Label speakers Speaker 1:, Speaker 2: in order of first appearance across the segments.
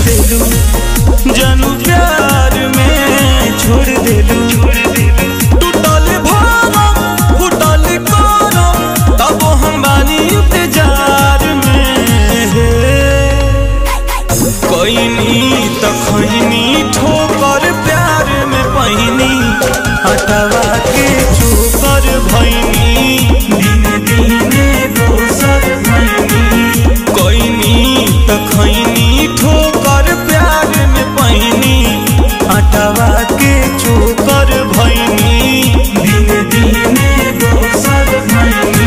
Speaker 1: देलू जानू प्यार में छोड़ देलू टूटल भरम फूटल करम तब हम बानी इंतजार में कोइनी त खैनी ठोकर प्यार में पहिनी हटवा के चोकर भैनी दिन दिने दोसर भैनी कोइनी त खैनी ठोकर प्यार में पहिनी हटवा के चोकर भैनी दिन दिने दोसर भैनी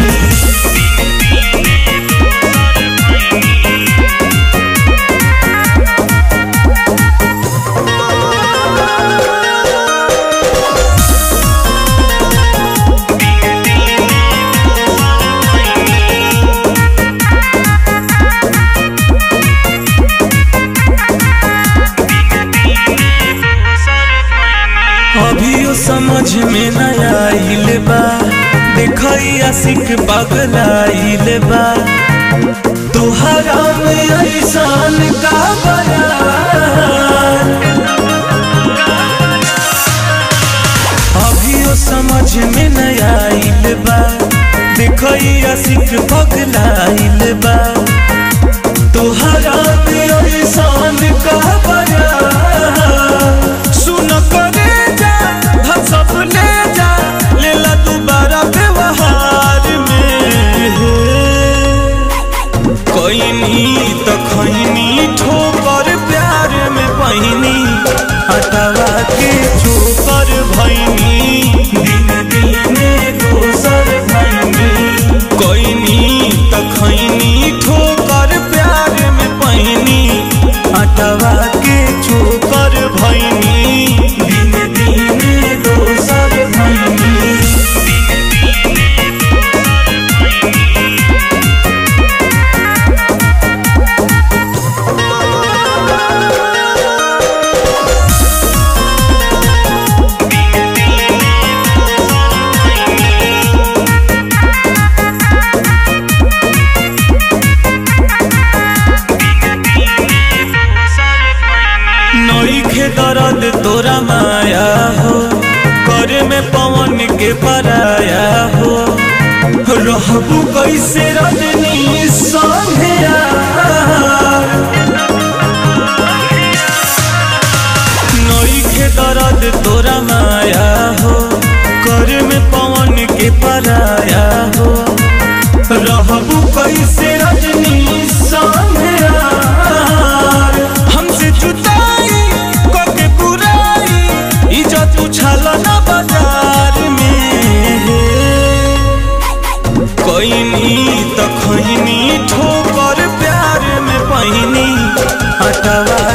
Speaker 1: अभियो समझ में न आइल बा देखई आशिक पगलाइल बा तोहरा में ऐसान का बयान अभियो समझ में न आइल बा देखई आशिक पगलाइल बा तोहरा में ऐसान का बयान सुन करे जा धन सब ले जा लेला दोबारा व्यवहार में कोइनी त खैनी ठोकर प्यार में पहिनी हटवा के चोकर भैनी दिन दिने दोसर भैनी कोइनी त खैनी ठोकर प्यार में पहिनी हटवा के चोकर भैनी दिन दिने दोसर भैनी नईखे दर्द तोरा माया हो करे में पवन के पराया हो रहबू कैसे रजनी संगे यार नईखे दर्द तोरा माया हो करे में पवन के पराया हो रहबू कैसे रजनी संगे यार हमसे जुदाई कके बुराई इज्जत उछाल ना बाजार में कोइनी त खैनी ठोकर प्यार में पहिनी हटवा